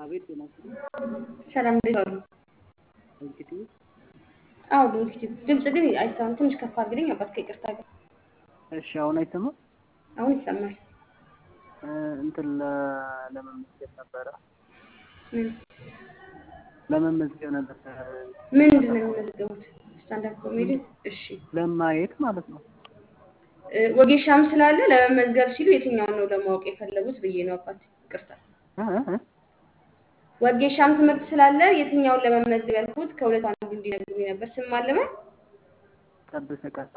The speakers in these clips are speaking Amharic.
አቤት ጤና ይስጥልኝ። ሰላም እንዴት ዋሉ? እንግዲህ አዎ እንግዲህ ድምጽ ግን አይሰማም። ትንሽ ከፍ አድርግልኝ አባት ከይቅርታ ጋር። እሺ፣ አሁን አይሰማም? አሁን ይሰማል። እ፣ እንትን ለ- ለመመዝገብ ነበረ ምን ለመመዝገብ ነበር ምንድን ነው የሚመዘገቡት? ስታንዳፕ ኮሜዲ። እሺ ለማየት ማለት ነው። እ፣ ወጌሻም ስላለ ለመመዝገብ ሲሉ የትኛውን ነው ለማወቅ የፈለጉት ብዬ ነው አባት። ይቅርታ እ፣ እ፣ እ፣ ወጌሻም ትምህርት ስላለ የትኛውን ለመመዝገብ ያልኩት ከሁለት አንዱ እንዲነግሩኝ ነበር። ስም ማለመ ጠብሰ ቀጣ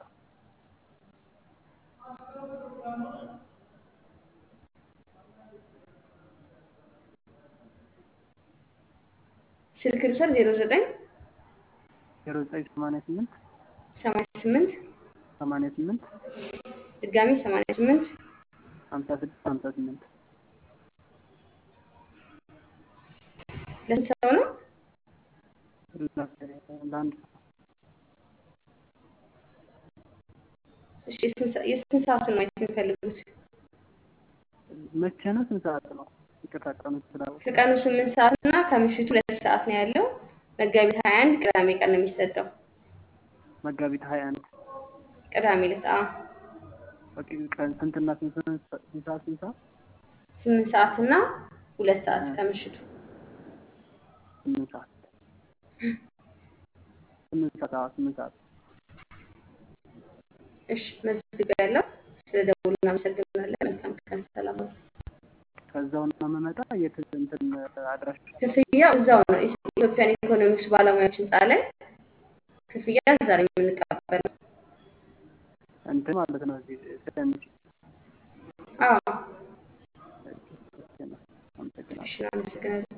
ስልክ ልውሰድ። ዜሮ ዘጠኝ ዜሮ ዘጠኝ ሰማንያ ስምንት ሰማንያ ስምንት ሰማንያ ስምንት ድጋሚ ሰማንያ ስምንት ሀምሳ ስድስት ሀምሳ ስምንት ለስንት ሰው ነው? ለአንድ ሰው እሺ የስንት ሰ- የስንት ሰዓቱን ማየት የሚፈልጉት? መቼ ነው? ስንት ሰዓት ነው? ይቅርታ ቀኑ ስላወቅ ከቀኑ ስምንት ሰዓት እና ከምሽቱ ሁለት ሰዓት ነው ያለው። መጋቢት ሀያ አንድ ቅዳሜ ቀን ነው የሚሰጠው። መጋቢት ሀያ አንድ ቅዳሜ ዕለት አዎ በቂ ቀን ስንትና ስንት ስንት ስንት ሰዓት ስንት ሰዓት ስምንት ሰዓት እና ሁለት ሰዓት ከምሽቱ ስምንት ሰዓት ስምንት ሰዓት አዎ ስምንት ሰዓት እሺ መዝግብ ያለው ስለ ደውሉ እናመሰግናለን። መልካም ቀን፣ ሰላም ነው። ከዛው ነው የምመጣ የት እንትን አድራሻ ክፍያው እዛው ነው ኢትዮጵያን ኢኮኖሚክስ ባለሙያዎች ህንፃ ላይ ክፍያ እዛ ነው የምንቀበለው። እንትን ማለት ነው እዚህ ስለሚችል አዎ አመሰግናለሁ። እሺ እናመሰግናለን።